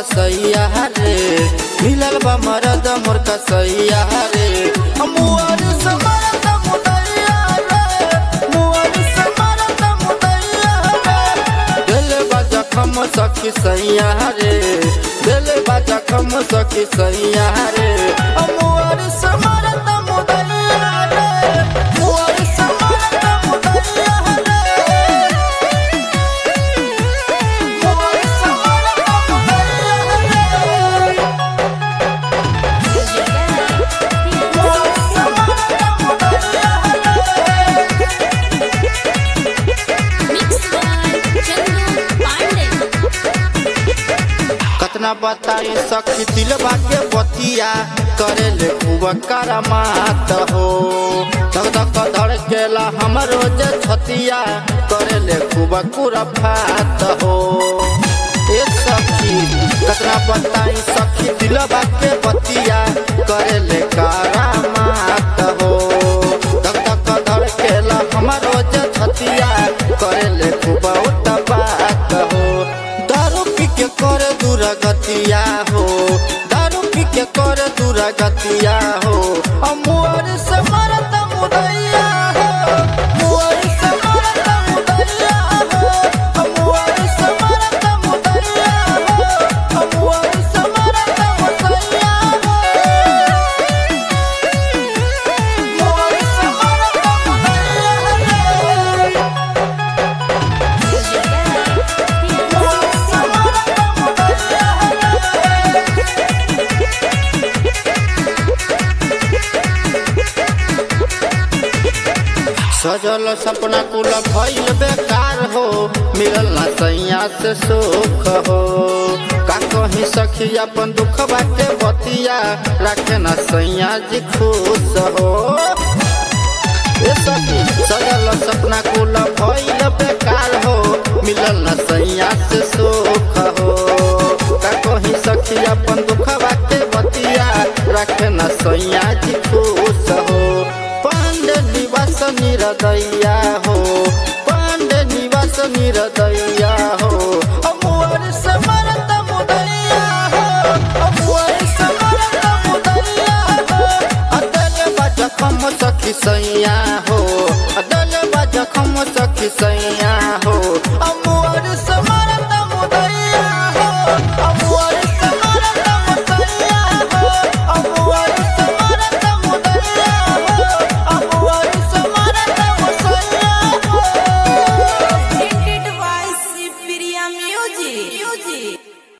कसैया रे मिलल बा मरद मोर कसैया रे मुअर से मरद मुदैया रे मुअर से मरद मुदैया रे दिल बा जखम सखी सैया रे दिल बा जखम सखी सैया रे मुअर से मरद मुदैया रे मुअर से मरद मुदैया रे मुअर से मरद मुदैया रे Mixed by Chandu Pandey. कतना बताई सखी दिलबा के बतिया करे ले खूब करमात हो धक धक धड़केला हमरो जे छतिया करे ले खूब कुरफात हो ए सखी कतना बताई सखी दिलबा के बतिया करे ले करामात हो धक धक धड़केला हमरो जे छतिया करे ले खूब उतबात हो दारू पी के कर दुरागतिया हो दारू पी के कर दुरागतिया हो अमुअर से मरत मुदैया हो मुअर से मरत मुदैया हो अमुअर से मरत मुदैया हो अमुअर से मरत मुदैया हो मुअर से मरत मुदैया हो सजल सपना कुल भइल बेकार हो मिलल ना सैया से सुख हो का कहीं सखी अपन दुख बाटे बतिया रखे ना सैया जी खुश हो ए सखी सजल सपना कुल भइल बेकार हो मिलल ना सैया से सुख हो का कहीं सखी अपन दुख बाटे बतिया रखे ना सैया जी खुश हो पांडे निवास निरदैया हो पांडे निवास निरदैया हो अमुअर से मरत मुदैया हो अमुअर से मरत मुदैया हो अतल बजखम सखी सैया हो